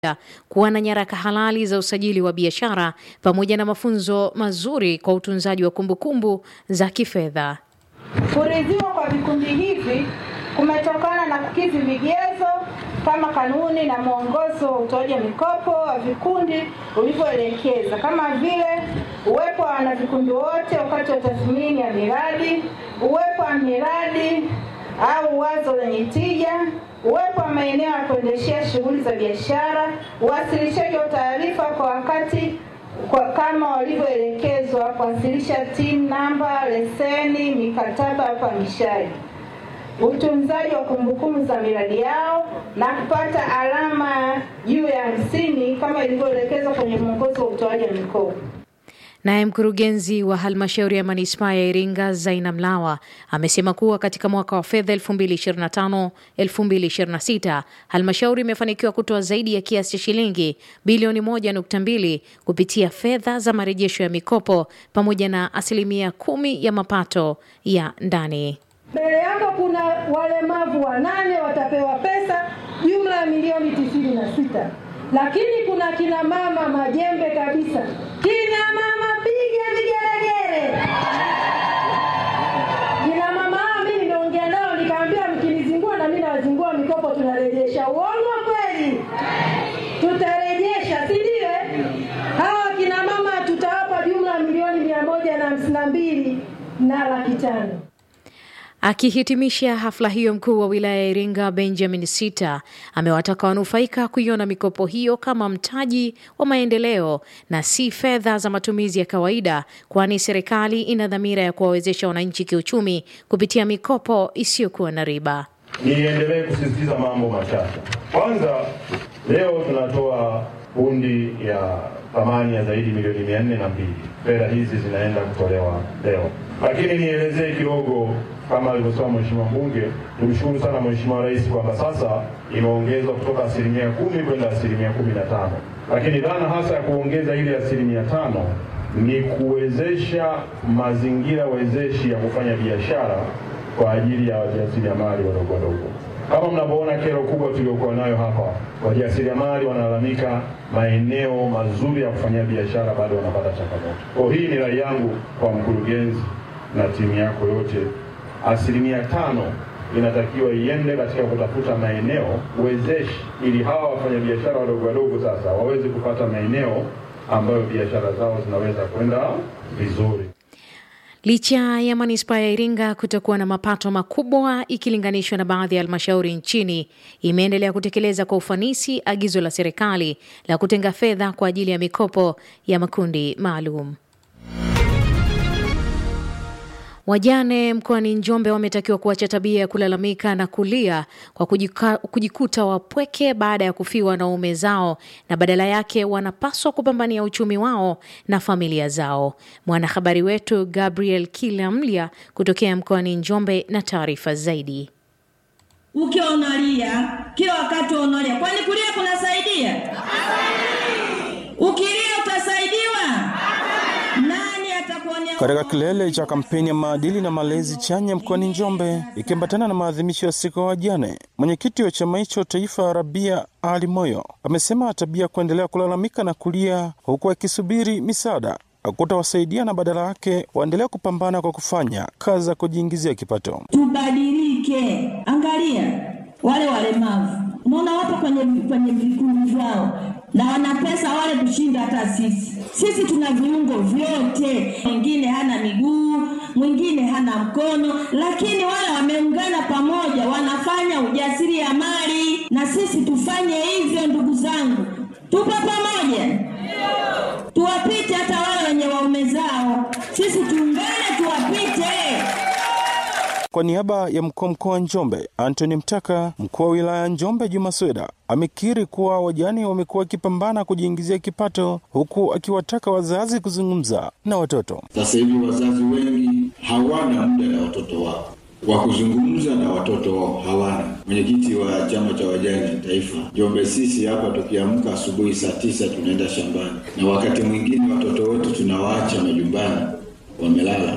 kuwa na nyaraka halali za usajili wa biashara pamoja na mafunzo mazuri kwa utunzaji wa kumbukumbu za kifedha. Kuridhiwa kwa vikundi hivi kumetokana na kukidhi vigezo kama kanuni na mwongozo wa utoaji wa mikopo wa vikundi ulivyoelekeza, kama vile uwepo wa wanavikundi wote wakati wa tathmini ya miradi, uwepo wa miradi au wazo lenye tija, uwepo wa maeneo ya kuendeshea shughuli za biashara, uwasilishaji wa taarifa kwa wakati kwa kama walivyoelekezwa, kuwasilisha TIN namba, leseni, mikataba ya upangishaji, utunzaji wa kumbukumbu za miradi yao na kupata alama juu ya hamsini kama ilivyoelekezwa kwenye mwongozo wa utoaji wa mikopo. Naye mkurugenzi wa halmashauri ya manispaa ya Iringa Zaina Mlawa amesema kuwa katika mwaka wa fedha 2025-2026 halmashauri imefanikiwa kutoa zaidi ya kiasi cha shilingi bilioni 1.2 kupitia fedha za marejesho ya mikopo pamoja na asilimia kumi ya mapato ya ndani. Mbele yako kuna walemavu wanane watapewa pesa jumla ya milioni tisini na sita, lakini kuna kina mama majembe kabisa. Kina mama piga vigelegele! Kina mama hao mimi nimeongea nao nikamwambia, mkinizingua na mimi nawazingua mikopo, tunarejesha. Uongo kweli? Tutarejesha, si ndio? eh? Hawa kina mama tutawapa jumla milioni mia moja na hamsini na mbili na laki tano. Akihitimisha hafla hiyo, mkuu wa wilaya ya Iringa Benjamin Sita amewataka wanufaika kuiona mikopo hiyo kama mtaji wa maendeleo na si fedha za matumizi ya kawaida, kwani serikali ina dhamira ya kuwawezesha wananchi kiuchumi kupitia mikopo isiyokuwa na riba. Niendelee kusisitiza mambo machache. Kwanza, leo tunatoa hundi ya thamani ya zaidi milioni mia nne na mbili. Fedha hizi zinaenda kutolewa leo, lakini nielezee kidogo kama alivyosema Mheshimiwa mbunge, tumshukuru sana Mheshimiwa Rais kwamba sasa imeongezwa kutoka asilimia kumi kwenda asilimia kumi na tano, lakini dhana hasa ya kuongeza ile asilimia tano ni kuwezesha mazingira wezeshi ya kufanya biashara kwa ajili ya wajasiriamali wadogo wadogo. Kama mnavyoona kero kubwa tuliokuwa nayo hapa, wajasiriamali wanalalamika maeneo mazuri ya kufanyia biashara bado wanapata changamoto. Kwa hii ni rai yangu kwa mkurugenzi na timu yako yote, asilimia tano inatakiwa iende katika kutafuta maeneo wezeshi, ili hawa wafanyabiashara wadogo wadogo sasa waweze kupata maeneo ambayo biashara zao zinaweza kwenda vizuri. Licha ya manispaa ya Iringa kutokuwa na mapato makubwa ikilinganishwa na baadhi ya halmashauri nchini, imeendelea kutekeleza kwa ufanisi agizo la serikali la kutenga fedha kwa ajili ya mikopo ya makundi maalum. Wajane mkoani Njombe wametakiwa kuacha tabia ya kulalamika na kulia kwa kujika, kujikuta wapweke baada ya kufiwa na waume zao na badala yake wanapaswa kupambania uchumi wao na familia zao. Mwanahabari wetu Gabriel Kilamlya kutokea mkoani Njombe na taarifa zaidi. Ukiwa unalia kila wakati unalia, kwani kulia kunasaidia? Ukilia utasaidiwa? Nani atakuonea? Katika kilele cha kampeni ya maadili na malezi chanya mkoani Njombe ikiambatana na maadhimisho ya siku ya wajane, mwenyekiti wa chama hicho taifa Rabia Ali Moyo amesema tabia ya kuendelea kulalamika na kulia huku akisubiri misaada hakutawasaidia na badala yake waendelea kupambana kwa kufanya kazi za kujiingizia kipato. Tubadilike. Angalia wale walemavu, unaona wapo kwenye kwenye vikundi vyao na wana pesa wale kushinda hata sisi. Sisi tuna viungo vyote, mwingine hana miguu, mwingine hana mkono, lakini wale wameungana pamoja, wanafanya ujasiriamali, na sisi tufanye hivyo. Ndugu zangu, tupo pamoja, tuwapite hata wale wenye waume zao, sisi tuungane, tuwapite. Kwa niaba ya mkuu wa mkoa wa Njombe Anthony Mtaka, mkuu wa wilaya ya Njombe Juma Sweda amekiri kuwa wajane wamekuwa wakipambana kujiingizia kipato, huku akiwataka wazazi kuzungumza na watoto. Sasa hivi wazazi wengi hawana muda na watoto wao wa kuzungumza na watoto wao hawana. Mwenyekiti wa chama cha wajane taifa Njombe, sisi hapa tukiamka asubuhi saa tisa tunaenda shambani, na wakati mwingine watoto wetu tunawaacha majumbani wamelala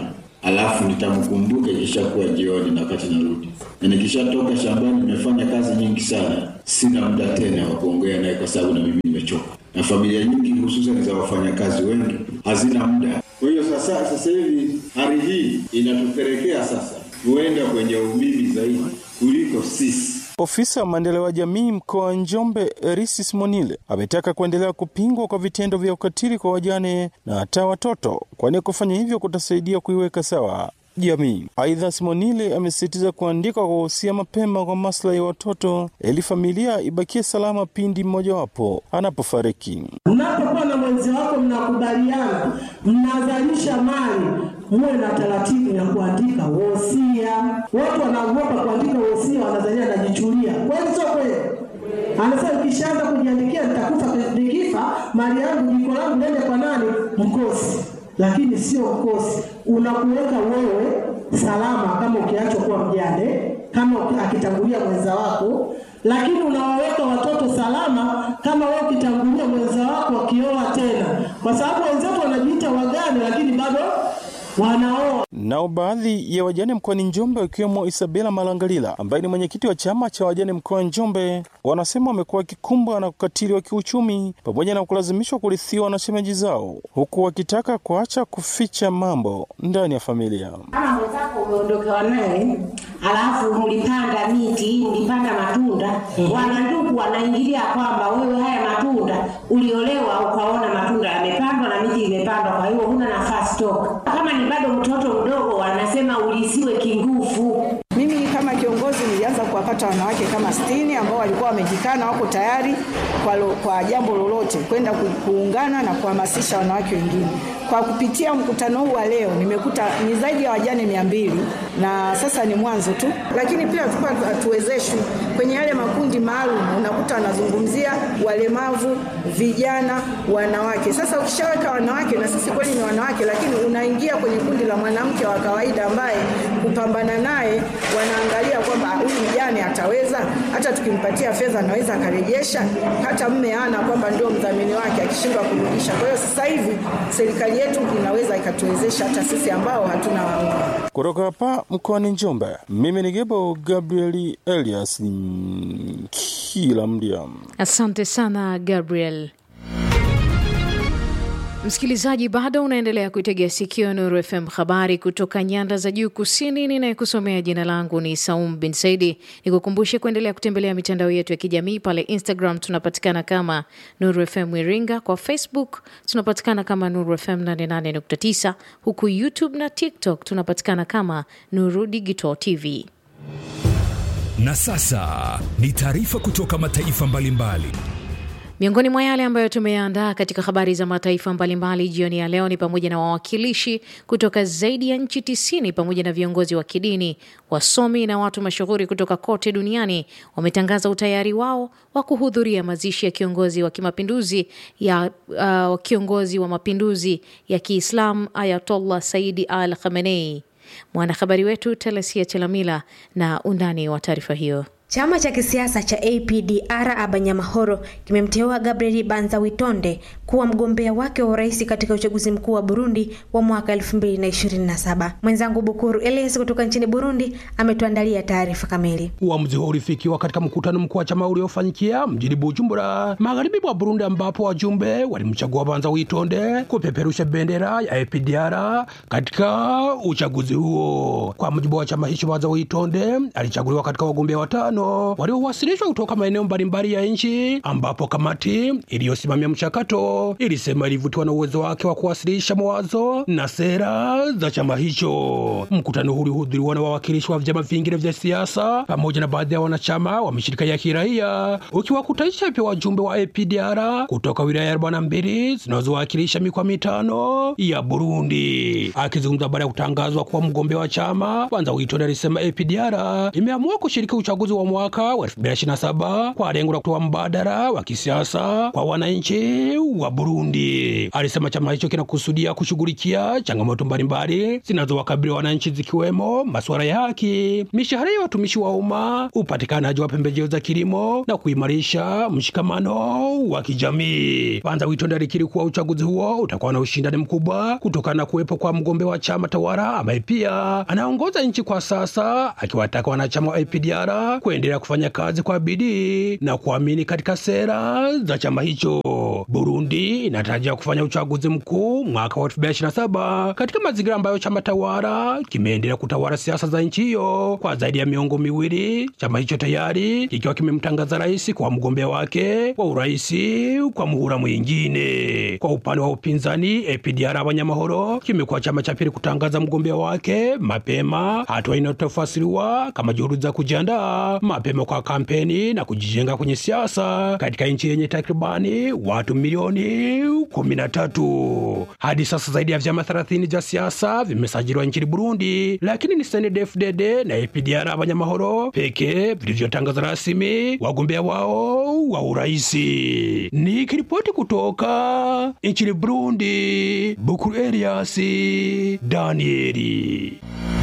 alafu nitamkumbuka ikishakuwa jioni na wakati narudi, na nikishatoka shambani, nimefanya kazi nyingi sana, sina muda tena wa kuongea naye kwa sababu na mimi nimechoka, na familia nyingi hususan za wafanyakazi wengi hazina muda. Kwa hiyo sasa, sasa hivi hali hii inatupelekea sasa huenda kwenye umimi zaidi kuliko sisi. Ofisa wa maendeleo ya jamii mkoa wa Njombe Erisi Simonile ametaka kuendelea kupingwa kwa vitendo vya ukatili kwa wajane na hata watoto, kwani kufanya hivyo kutasaidia kuiweka sawa jamii. Aidha, Simonile amesisitiza kuandika kwa uhusia mapema kwa maslahi ya watoto ili familia ibakie salama pindi mmojawapo anapofariki. Mnapokuwa na mwenzi wako, mnakubaliana, mnazalisha mali, muwe na taratibu ya kuandika wosia. Watu wanaogopa kuandika wosia, wanazania anajichulia. Kweli sio kweli? Anasema ukishaanza kujiandikia, nitakufa, nikifa mali yangu, jiko langu nende kwa nani? Mkosi. Lakini sio mkosi, unakuweka wewe salama kama ukiachwa kuwa mjane, kama akitangulia mwenza wako, lakini unawaweka watoto salama kama wewe ukitangulia mwenza wako wakioa tena, kwa sababu wenzetu wanajiita wagane, lakini bado wanaoa. Nao baadhi ya wajane mkoani Njombe wakiwemo Isabela Malangalila ambaye ni mwenyekiti wa chama cha wajane mkoa wa Njombe wanasema wamekuwa wakikumbwa na ukatili wa kiuchumi pamoja na kulazimishwa kurithiwa na shemeji zao, huku wakitaka kuacha kuficha mambo ndani ya familia. Kama mwenzako umeondokewa naye, alafu mlipanda miti, mlipanda matunda, wanandugu wanaingilia kwamba wewe haya matunda uliolewa, ukaona matunda yamepandwa na miti imepandwa, kwa hiyo huna nafasi toka. Kama ni bado mtoto mdogo, wanasema ulisiwe kingufu. Mimi kama kiongozi nilianza kuwapata wanawake kama sitini ambao walikuwa wamejikana wako tayari kwa, lo, kwa jambo lolote kwenda ku, kuungana na kuhamasisha wanawake wengine. Kwa kupitia mkutano huu wa leo nimekuta ni zaidi ya wajane mia mbili na sasa ni mwanzo tu, lakini pia tulikuwa hatuwezeshwi kwenye yale makundi maalum. Unakuta wanazungumzia walemavu, vijana, wanawake. Sasa ukishaweka wanawake, na sisi kweli ni wanawake, lakini unaingia kwenye kundi la mwanamke wa kawaida ambaye kupambana naye wanaangalia kwamba huyu mjane ataweza, hata tukimpatia fedha anaweza akarejesha, hata mme ana kwamba ndio mdhamini wake akishindwa kurudisha. Kwa hiyo sasa hivi serikali yetu inaweza ikatuwezesha hata sisi ambao hatuna waume. Kutoka hapa mkoani Njombe, mimi ni Gebo Gabrieli Elias kila mdia. Asante sana Gabriel. Msikilizaji, bado unaendelea kuitegea sikio Nuru FM, habari kutoka nyanda za juu kusini. Ninayekusomea jina langu ni Saum bin Saidi. Nikukumbushe kuendelea kutembelea mitandao yetu ya kijamii. Pale Instagram tunapatikana kama Nuru FM Iringa, kwa Facebook tunapatikana kama Nuru FM 88.9, huku YouTube na TikTok tunapatikana kama Nuru Digital TV. Na sasa ni taarifa kutoka mataifa mbalimbali mbali. Miongoni mwa yale ambayo tumeandaa katika habari za mataifa mbalimbali jioni ya leo ni pamoja na wawakilishi kutoka zaidi ya nchi tisini pamoja na viongozi wa kidini, wasomi na watu mashuhuri kutoka kote duniani wametangaza utayari wao wa kuhudhuria mazishi ya kiongozi wa kimapinduzi ya uh, kiongozi wa mapinduzi ya Kiislamu Ayatollah Saidi Al Khamenei. Mwanahabari wetu Telesia Chelamila na undani wa taarifa hiyo. Chama cha kisiasa cha APDR Abanyamahoro kimemteua Gabriel Banzawitonde kuwa mgombea wake wa urais katika uchaguzi mkuu wa Burundi wa mwaka 2027. Mwenzangu Bukuru Elias kutoka nchini Burundi ametuandalia taarifa kamili. Uamuzi huo ulifikiwa katika mkutano mkuu wa chama uliofanyikia mjini Bujumbura, magharibi mwa Burundi, ambapo wajumbe walimchagua Banzawitonde kupeperusha bendera ya APDR katika uchaguzi huo. Kwa mujibu wa chama hicho, Banzawitonde alichaguliwa katika wagombea watano waliowasilishwa kutoka maeneo mbalimbali ya nchi, ambapo kamati iliyosimamia mchakato ilisema ilivutiwa na uwezo wake wa kuwasilisha mawazo na sera za chama hicho. Mkutano huu ulihudhuriwa na wawakilishi wa vyama vingine vya siasa pamoja na baadhi ya wanachama wa mashirika ya kiraia, ukiwakutanisha pia wajumbe wa APDR kutoka wilaya arobaini na mbili zinazowakilisha mikoa mitano ya Burundi. Akizungumza baada ya kutangazwa kuwa mgombea wa chama, Banzawitonde alisema APDR imeamua kushiriki uchaguzi wa wa mwaka wa 2027 kwa lengo la kutoa mbadala wa kisiasa kwa wananchi wa Burundi. Alisema chama hicho kinakusudia kushughulikia changamoto mbalimbali zinazowakabili wananchi zikiwemo masuala ya haki, mishahara ya watumishi wa umma, upatikanaji wa pembejeo za kilimo na kuimarisha mshikamano wa kijamii. Banza Witonde alikiri kuwa uchaguzi huo utakuwa na ushindani mkubwa kutokana na kuwepo kwa mgombea wa chama tawala ambaye pia anaongoza nchi kwa sasa, akiwataka wanachama wa APDR kuendelea kufanya kazi kwa bidii na kuamini katika sera za chama hicho. Burundi inatarajia kufanya uchaguzi mkuu mwaka wa 2027 katika mazingira ambayo chama tawala kimeendelea kutawala siasa za nchi hiyo kwa zaidi ya miongo miwili, chama hicho tayari kikiwa kimemtangaza rais kwa mgombea wake wa urais kwa muhula mwingine. Kwa upande wa upinzani, APDR Abanyamahoro kimekuwa chama cha pili kutangaza mgombea wake mapema, hatua inayotafasiriwa kama juhudi za kujiandaa mapema kwa kampeni na kujijenga kwenye siasa katika nchi yenye takribani watu milioni 13. Hadi sasa zaidi ya vyama 30 vya siasa vimesajiliwa nchini Burundi, lakini ni CNDD-FDD na APDR Abanyamahoro pekee vilivyotangaza rasmi wagombea wao wa uraisi. Nikiripoti kutoka nchini Burundi, Bukuru Elias Danieli.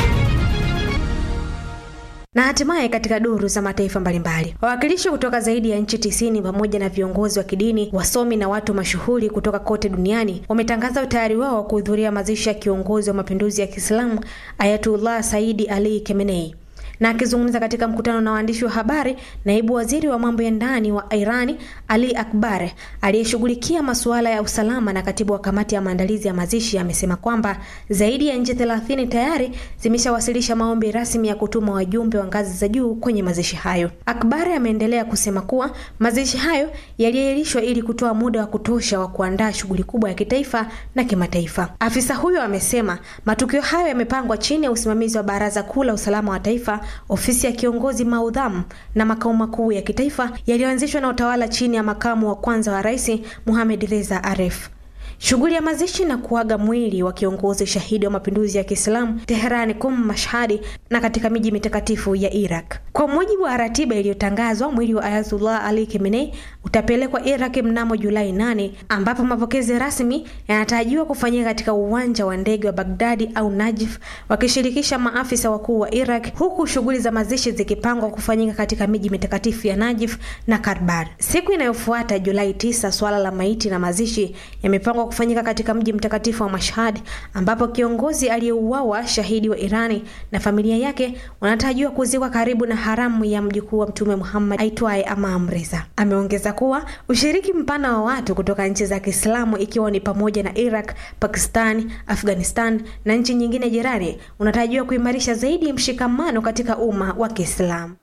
Na hatimaye katika duru za mataifa mbalimbali, wawakilishi kutoka zaidi ya nchi tisini pamoja na viongozi wa kidini, wasomi na watu mashuhuri kutoka kote duniani wametangaza utayari wao wa kuhudhuria mazishi ya kiongozi wa mapinduzi ya Kiislamu Ayatullah Saidi Ali Khamenei. Na akizungumza katika mkutano na waandishi wa habari, naibu waziri wa mambo ya ndani wa Irani Ali Akbar aliyeshughulikia masuala ya usalama na katibu wa kamati ya maandalizi ya mazishi amesema kwamba zaidi ya nchi thelathini tayari zimeshawasilisha maombi rasmi ya kutuma wajumbe wa ngazi za juu kwenye mazishi hayo. Akbar ameendelea kusema kuwa mazishi hayo yaliahirishwa ili kutoa muda wa kutosha wa kuandaa shughuli kubwa ya kitaifa na kimataifa. Afisa huyo amesema matukio hayo yamepangwa chini ya usimamizi wa Baraza Kuu la Usalama wa Taifa ofisi ya kiongozi maudhamu na makao makuu ya kitaifa yaliyoanzishwa na utawala chini ya makamu wa kwanza wa rais Mohamed Reza Aref. Shughuli ya mazishi na kuaga mwili wa kiongozi shahidi wa mapinduzi ya Kiislamu Teherani, Kum, Mashhadi na katika miji mitakatifu ya Iraq. Kwa mujibu wa ratiba iliyotangazwa, mwili wa Ayatullah Ali Khamenei utapelekwa Iraq mnamo Julai 8 ambapo mapokezi rasmi yanatarajiwa kufanyika katika uwanja wa ndege wa Baghdadi au Najif wakishirikisha maafisa wakuu wa Iraq, huku shughuli za mazishi zikipangwa kufanyika katika miji mitakatifu ya Najif na Karbar. Siku inayofuata Julai 9, swala la maiti na mazishi yamepangwa kufanyika katika mji mtakatifu wa Mashhad ambapo kiongozi aliyeuawa shahidi wa Irani na familia yake wanatarajiwa kuzikwa karibu na haramu ya mjukuu wa Mtume Muhammad aitwaye Amam Reza. Ameongeza kuwa ushiriki mpana wa watu kutoka nchi za Kiislamu ikiwa ni pamoja na Iraq, Pakistan, Afghanistan na nchi nyingine jirani unatarajiwa kuimarisha zaidi mshikamano katika umma wa Kiislamu.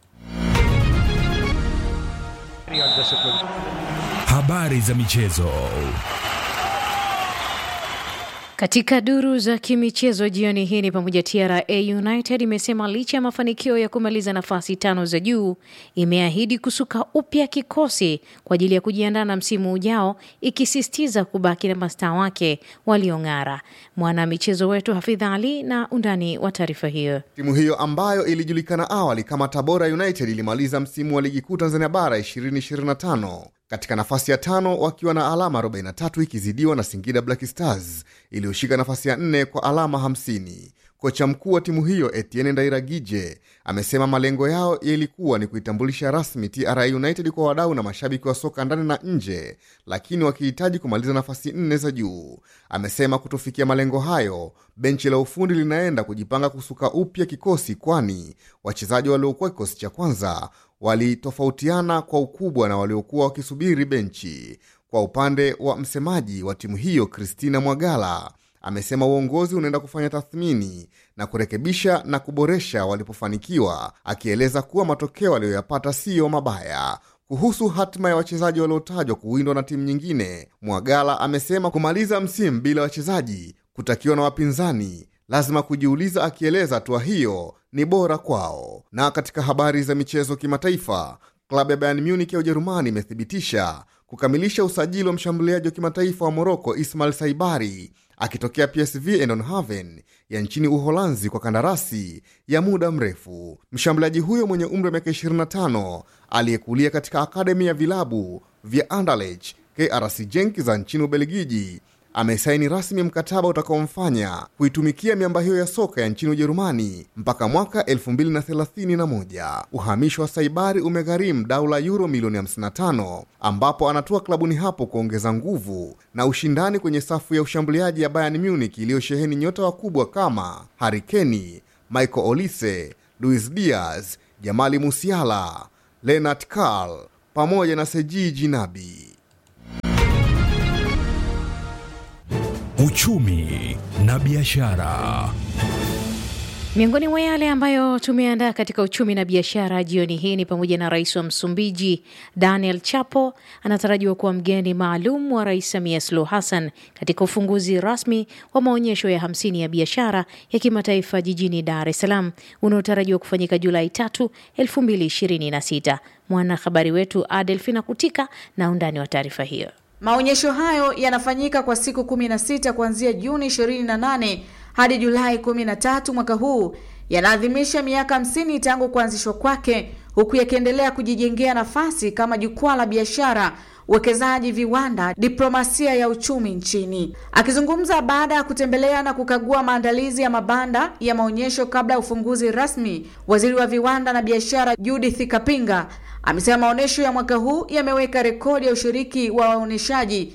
Habari za michezo. Katika duru za kimichezo jioni hii ni pamoja, TRA United imesema licha ya mafanikio ya kumaliza nafasi tano za juu, imeahidi kusuka upya kikosi kwa ajili ya kujiandaa na msimu ujao, ikisisitiza kubaki na mastaa wake waliong'ara. Mwana michezo wetu Hafidha Ali na undani wa taarifa hiyo. Timu hiyo ambayo ilijulikana awali kama Tabora United ilimaliza msimu wa ligi kuu Tanzania bara 2025 katika nafasi ya tano wakiwa na alama 43 ikizidiwa na Singida Black Stars iliyoshika nafasi ya nne kwa alama 50. Kocha mkuu wa timu hiyo Etienne Ndairagije amesema malengo yao yalikuwa ni kuitambulisha rasmi TRA United kwa wadau na mashabiki wa soka ndani na nje, lakini wakihitaji kumaliza nafasi nne za juu. Amesema kutofikia malengo hayo, benchi la ufundi linaenda kujipanga kusuka upya kikosi, kwani wachezaji waliokuwa kikosi cha kwanza walitofautiana kwa ukubwa na waliokuwa wakisubiri benchi. Kwa upande wa msemaji wa timu hiyo Christina Mwagala amesema uongozi unaenda kufanya tathmini na kurekebisha na kuboresha walipofanikiwa, akieleza kuwa matokeo aliyoyapata siyo mabaya. Kuhusu hatima ya wachezaji waliotajwa kuwindwa na timu nyingine, Mwagala amesema kumaliza msimu bila wachezaji kutakiwa na wapinzani lazima kujiuliza, akieleza hatua hiyo ni bora kwao. Na katika habari za michezo kimataifa, klabu ya Bayern Munich ya Ujerumani imethibitisha kukamilisha usajili wa mshambuliaji wa kimataifa wa Moroko Ismail Saibari akitokea PSV Eindhoven ya nchini Uholanzi kwa kandarasi ya muda mrefu. Mshambuliaji huyo mwenye umri wa miaka 25 aliyekulia katika akademi ya vilabu vya Anderlecht, KRC Genk za nchini Ubelgiji amesaini rasmi mkataba utakaomfanya kuitumikia miamba hiyo ya soka ya nchini Ujerumani mpaka mwaka 2031. Uhamisho wa Saibari umegharimu dau la euro milioni 55, ambapo anatua klabuni hapo kuongeza nguvu na ushindani kwenye safu ya ushambuliaji ya Bayern Munich iliyosheheni nyota wakubwa kama Harry Kane, Michael Olise, Luis Diaz, Jamali Musiala, Lennart Karl pamoja na Seji Jinabi. Uchumi na biashara. Miongoni mwa yale ambayo tumeandaa katika uchumi na biashara jioni hii ni pamoja na rais wa Msumbiji Daniel Chapo anatarajiwa kuwa mgeni maalum wa Rais Samia Suluhu Hassan katika ufunguzi rasmi wa maonyesho ya hamsini ya biashara ya kimataifa jijini Dar es Salaam unaotarajiwa kufanyika Julai tatu elfu mbili ishirini na sita. Mwanahabari wetu Adelfina Kutika na undani wa taarifa hiyo. Maonyesho hayo yanafanyika kwa siku 16 kuanzia Juni 28 hadi Julai 13 mwaka huu. Yanaadhimisha miaka 50 tangu kuanzishwa kwake, huku yakiendelea kujijengea nafasi kama jukwaa la biashara, uwekezaji, viwanda, diplomasia ya uchumi nchini. Akizungumza baada ya kutembelea na kukagua maandalizi ya mabanda ya maonyesho kabla ya ufunguzi rasmi, waziri wa viwanda na biashara Judith Kapinga amesema maonyesho ya mwaka huu yameweka rekodi ya ushiriki wa waonyeshaji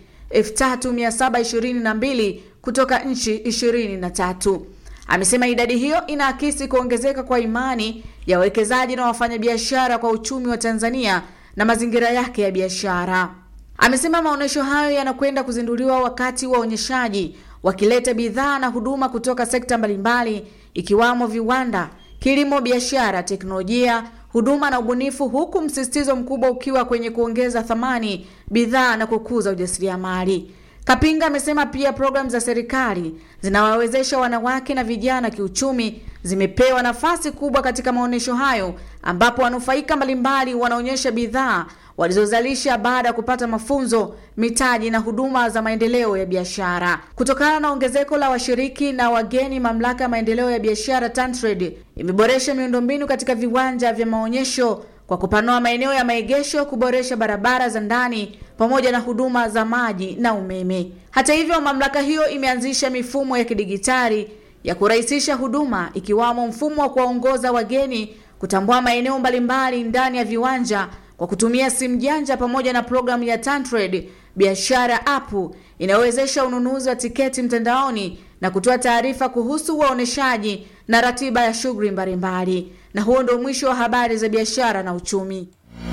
3722 kutoka nchi 23. Amesema idadi hiyo inaakisi kuongezeka kwa imani ya wawekezaji na wafanyabiashara kwa uchumi wa Tanzania na mazingira yake ya biashara. Amesema maonyesho hayo yanakwenda kuzinduliwa wakati waonyeshaji wakileta bidhaa na huduma kutoka sekta mbalimbali ikiwamo viwanda, kilimo, biashara, teknolojia huduma na ubunifu, huku msisitizo mkubwa ukiwa kwenye kuongeza thamani bidhaa na kukuza ujasiriamali. Kapinga amesema pia programu za serikali zinawawezesha wanawake na vijana kiuchumi zimepewa nafasi kubwa katika maonyesho hayo, ambapo wanufaika mbalimbali wanaonyesha bidhaa walizozalisha baada ya kupata mafunzo, mitaji na huduma za maendeleo ya biashara. Kutokana na ongezeko la washiriki na wageni, mamlaka ya maendeleo ya biashara TanTrade imeboresha miundombinu katika viwanja vya maonyesho kwa kupanua maeneo ya maegesho, kuboresha barabara za ndani pamoja na huduma za maji na umeme. Hata hivyo, mamlaka hiyo imeanzisha mifumo ya kidigitali ya kurahisisha huduma, ikiwamo mfumo wa kuwaongoza wageni kutambua maeneo mbalimbali ndani ya viwanja kwa kutumia simu janja pamoja na programu ya TanTrade biashara app inayowezesha ununuzi wa tiketi mtandaoni na kutoa taarifa kuhusu waoneshaji na ratiba ya shughuli mbalimbali. Na huo ndio mwisho wa habari za biashara na uchumi.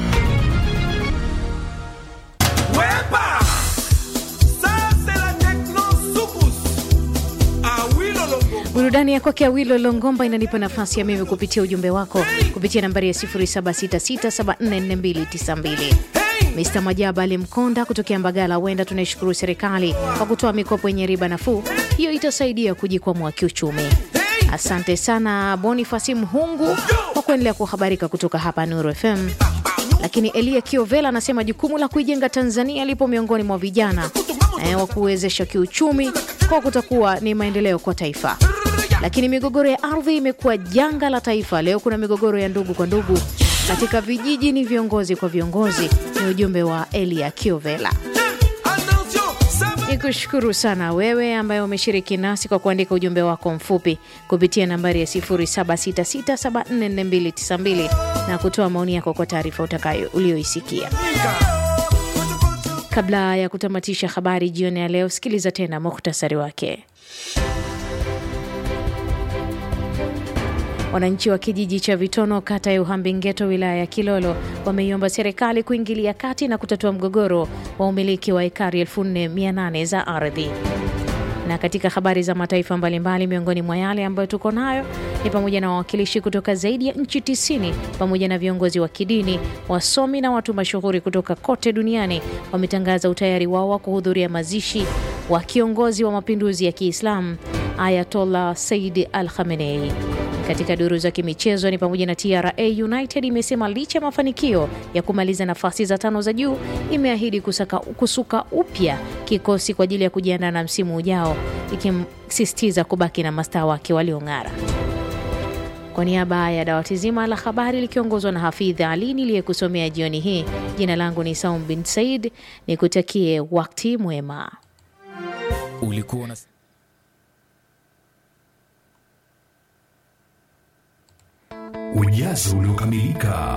Wepa! Ça, c'est la techno soukous. Ah oui, lolongo. Burudani ya kwake Awilo Longomba inanipa nafasi ya mimi kupitia ujumbe wako kupitia nambari ya 0766744292. Mr Majaba Alimkonda kutokea Mbagala, huenda tunaishukuru serikali kwa kutoa mikopo yenye riba nafuu. Hiyo itasaidia kujikwamua kiuchumi. Asante sana Bonifasi Mhungu kwa kuendelea kuhabarika kutoka hapa Nuru FM. Lakini Elia Kiovela anasema jukumu la kuijenga Tanzania lipo miongoni mwa vijana eh, wa kuwezesha kiuchumi kwa kutakuwa ni maendeleo kwa taifa. Lakini migogoro ya ardhi imekuwa janga la taifa. Leo kuna migogoro ya ndugu kwa ndugu katika vijiji, ni viongozi kwa viongozi. Ni ujumbe wa Elia Kiovela. Ni kushukuru sana wewe ambaye umeshiriki nasi kwa kuandika ujumbe wako mfupi kupitia nambari ya 0766744292 na kutoa maoni yako kwa taarifa utakayo ulioisikia. Kabla ya kutamatisha habari jioni ya leo, sikiliza tena muhtasari wake. Wananchi wa kijiji cha Vitono, kata ya Uhambi-Ngeto, wilaya ya Kilolo, wameiomba serikali kuingilia kati na kutatua mgogoro wa umiliki wa ekari 4800 za ardhi. Na katika habari za mataifa mbalimbali, miongoni mwa yale ambayo tuko nayo ni pamoja na wawakilishi kutoka zaidi ya nchi 90 pamoja na viongozi wa kidini, wasomi na watu mashuhuri kutoka kote duniani wametangaza utayari wao wa kuhudhuria mazishi wa kiongozi wa mapinduzi ya Kiislamu Ayatollah Said Al Khamenei. Katika duru za kimichezo ni pamoja na TRA United imesema licha ya mafanikio ya kumaliza nafasi za tano za juu, imeahidi kusaka, kusuka upya kikosi kwa ajili ya kujiandaa na msimu ujao, ikimsisitiza kubaki na mastaa wake waliong'ara. Kwa niaba ya dawati zima la habari likiongozwa na Hafidh Ali niliyekusomea jioni hii, jina langu ni Saum bin Said, nikutakie wakati mwema. Ulikuwa na... Ujazo uliokamilika.